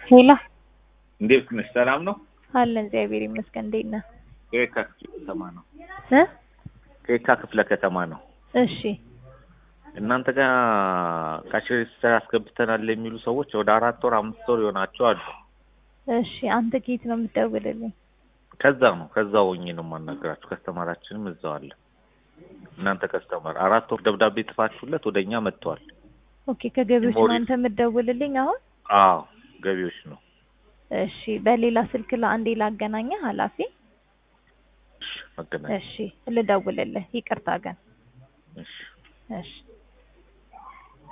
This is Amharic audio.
ሄሎ እንዴት ነሽ? ሰላም ነው? አለን እግዚአብሔር ይመስገን። እንዴት ነህ? ከየካ ክፍለ ከተማ ነው። እ ከየካ ክፍለ ከተማ ነው። እሺ እናንተ ጋር ካሽ ሬጅስተር አስገብተናል የሚሉ ሰዎች ወደ አራት ወር አምስት ወር ይሆናቸው አሉ። እሺ አንተ ከየት ነው የምትደውልልኝ? ከዛ ነው ከዛ ሆኜ ነው የማናገራችሁ። ከስተማራችንም እዛው አለ። እናንተ ከስተማር አራት ወር ደብዳቤ ጽፋችሁለት ወደ እኛ መጥተዋል። ኦኬ ከገቢዎች ነው ሞሪ- አንተ የምትደውልልኝ አሁን? አዎ ገቢዎች ነው። እሺ በሌላ ስልክ ለአንዴ ላገናኘህ ኃላፊ። እሺ መገናኛ እሺ ልደውልልህ። ይቅርታ ግን እሺ እሺ